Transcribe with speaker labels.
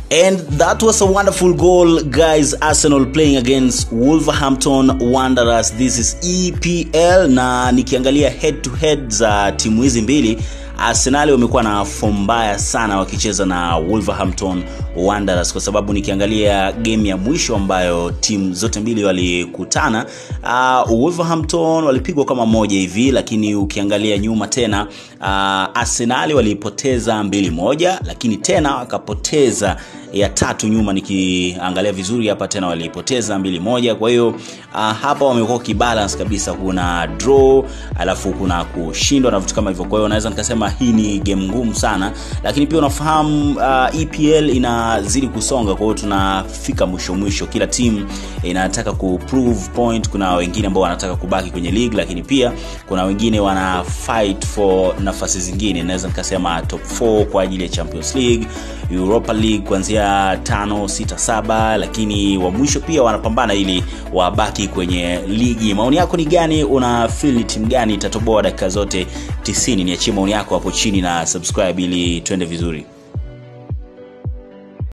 Speaker 1: And that was a wonderful goal, guys. Arsenal playing against Wolverhampton Wanderers. This is EPL, na nikiangalia head to head za timu hizi mbili Arsenal wamekuwa na fomu mbaya sana wakicheza na Wolverhampton Wanderers, kwa sababu nikiangalia game ya mwisho ambayo timu zote mbili walikutana, uh, Wolverhampton walipigwa kama moja hivi, lakini ukiangalia nyuma tena uh, Arsenal walipoteza mbili moja, lakini tena wakapoteza ya tatu nyuma, nikiangalia vizuri hapa tena walipoteza mbili moja. Kwa hiyo uh, hapa wamekuwa kibalance kabisa, kuna draw alafu kuna kushindwa na vitu kama hivyo. Kwa hiyo naweza nikasema hii ni game ngumu sana, lakini pia unafahamu uh, EPL inazidi kusonga, kwa hiyo tunafika mwisho mwisho, kila timu inataka ku prove point. Kuna wengine ambao wanataka kubaki kwenye league, lakini pia kuna wengine wana fight for nafasi zingine, naweza nikasema top 4 kwa ajili ya Champions League, Europa League kuanzia tano, sita, saba, lakini wa mwisho pia wanapambana ili wabaki kwenye ligi. Maoni yako ni gani? Una feel ni timu gani itatoboa dakika zote 90? Niachie maoni yako hapo chini na subscribe ili twende vizuri.